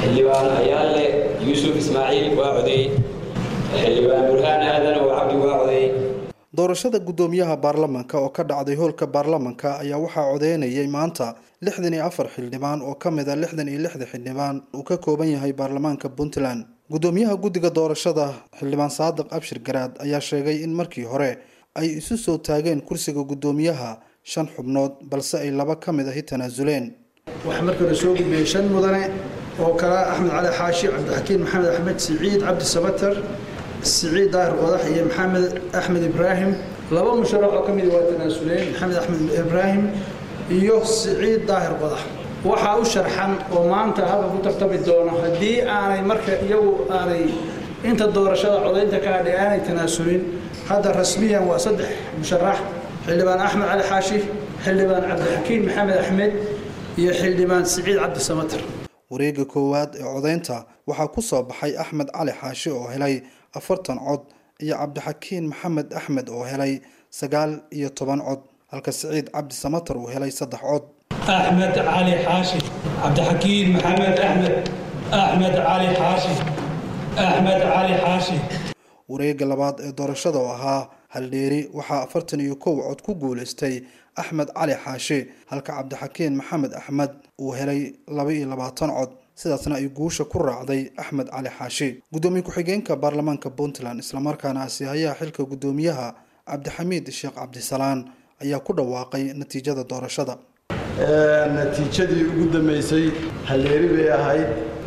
xildhibaan ayaale yuusuf ismaaciil waa codeey xildhibaan burhaan aadan oo cabdi waa codeey doorashada guddoomiyaha baarlamanka oo ka dhacday hoolka baarlamanka ayaa waxaa codeynayay maanta lixdan iyo afar xildhibaan oo ka mid a lixdan iyo lixda xildhibaan uu ka kooban yahay baarlamaanka puntland guddoomiyaha guddiga doorashada xildhibaan saadiq abshir garaad ayaa sheegay in markii hore ay isu soo taageen kursiga guddoomiyaha shan xubnood balse ay laba ka mid ahi tanaasuleen waxaa markii hore soo gudbiyey shan mudane oo kala axmed cali xaashi cabdixakiin maxamed axmed siciid cabdi sabatar siciid daahir qodax iyo maxamed axmed ibraahim laba musharax oo ka mid waa tanaasuleen maxamed axmed ibraahim iyo siciid daahir qodax waxaa u sharxan oo maanta halka ku tartami doona haddii aanay marka iyagu aanay inta doorashada codaynta ka hadhay aanay tanaasulin hadda rasmiyan waa saddex musharax xildhibaan axmed cali xaashi xildhibaan cabdixakiin maxamed axmed iyo xildhibaan siciid cabdi samatar wareega koowaad ee codeynta waxaa ku soo baxay axmed cali xaashi oo helay afartan cod iyo cabdixakiin maxamed axmed oo helay sagaal iyo toban cod halka siciid cabdi samatar uu helay saddex cod axmed cali xaashi cabdixakiin maxamed axmed axmed cali xaashi axmed cali xaashi wareega labaad ee doorashada oo ahaa haldheeri waxaa afartan iyo kow cod ku guulaystay axmed cali xaashi halka cabdixakiin maxamed axmed uu helay laba iyo labaatan cod sidaasna ay guusha ku raacday axmed cali xaashi guddoomiye ku-xigeenka baarlamaanka puntland islamarkaana asiihayaha xilka guddoomiyaha cabdixamiid sheekh cabdisalaan ayaa ku dhawaaqay natiijada doorashada natiijadii ugu dambeysay halleeri bay ahayd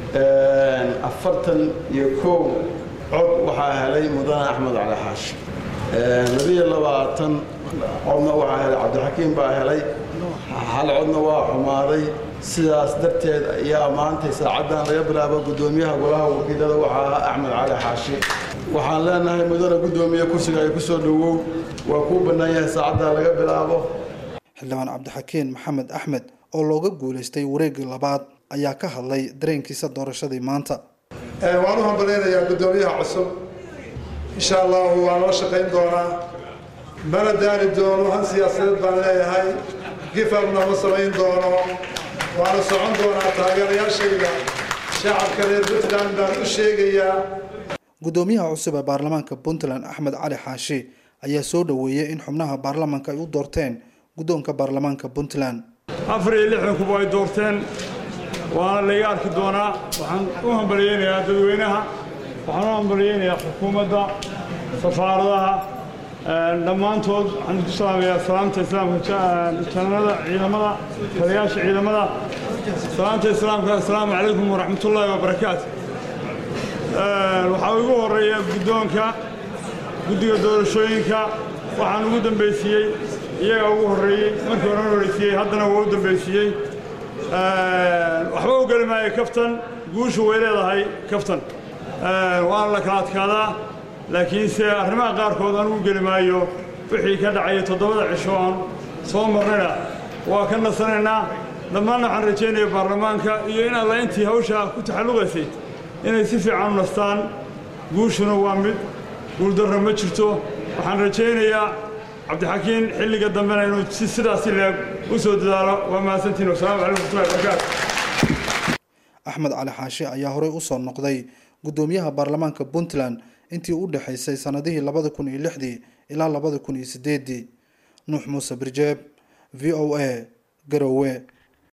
afartan iyo kow cod waxaa helay mudane axmed cali xaashi labiyo labaatan codna waxaa helay cabdixakiim baa helay hal codna waa xumaaday sidaas darteed ayaa maantay saacaddan laga bilaabo guddoomiyaha golaha wakiilada waxaa ahaa axmed cali xaashi waxaan leenahay mudane guddoomiye kursiga ay ku soo dhowow waa kuu bannaan yahay saacaddan laga bilaabo xildhibaan cabdixakiin maxamed axmed oo looga guulaystay wareegii labaad ayaa ka hadlay dareenkiisa doorashadii maanta waan u hambalaynayaa guddoomiyaha cusub insha allahu waa noo shaqayn doonaa mana daani doono han siyaasadeed baan leeyahay gifabna ma samayn doono waana socon doonaa taageerayaashayda shacabka reer puntland baan u sheegayaa guddoomiyaha cusub ee baarlamaanka puntland axmed cali xaashi ayaa soo dhoweeyey in xubnaha baarlamaanka ay u doorteen guddoonka baarlamaanka puntland afar iyo lixdan kuba ay doorteen waana layga arki doonaa waxaan u hambalyeynayaa dadweynaha waxaan u hambalyeynayaa xukuumadda safaaradaha dhammaantood waxaan isku salaamayaa salaamta islaamka janada ciidamada taliyaasha ciidamada salaamta islaamka assalaamu calaykum waraxmatullaahi wabarakaatu waxaa ugu horeeya guddoonka guddiga doorashooyinka waxaan ugu dambaysiiyey iyagaa ugu horreeyey markii horan horeysiiyey haddana waa u dambaysiiyey waxba u geli maayo kaftan guushu way leedahay kaftan waana la kala adkaadaa laakiinse arrimaha qaarkood anugu geli maayo wixii ka dhacaya toddobada cisho aan soo marnayna waa ka nasanaynaa dhammaanna waxaan rajaynaya baarlamaanka iyo in alla intii hawshaa ku taxalluqaysay inay si fiican u nastaan guushuna waa mid guuldarra ma jirto waxaan rajaynayaa cabdixakiin xilliga dambena inuu si sidaasi leeg u soo dadaalo waa mahadsantiin wasalaamu calaykum waraxmatullahi wabarakaatu axmed cali xaashi ayaa horey usoo noqday guddoomiyaha baarlamaanka puntland intii u dhexaysay sanadihii labada kun iyo lixdii ilaa labada kun iyo sideedii nuux muuse birjeeb v o a garowe